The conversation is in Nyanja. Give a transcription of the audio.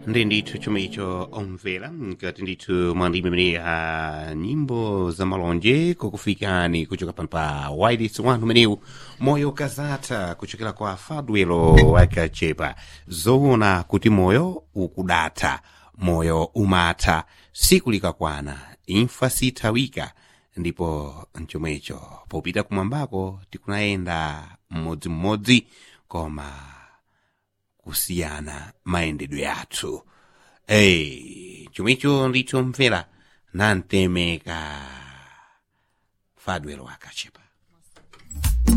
ndi ndithu chomwe icho omvera ngati ndithu mwandime mene a nyimbo za malonje kukufikani kuchoka pano pa wireless wanu menewu moyo kazatha kuchokera kwa fadwelo wakachepa zoona kuti moyo ukudatha moyo umatha siku likakwana imfa sithawika ndipo mchomwecho popita kumwambako tikunayenda mmodzimmodzi koma kusiyana mayendedwe athu ei chomwecho ndicho mvera nantemeka fadwelo wakachepa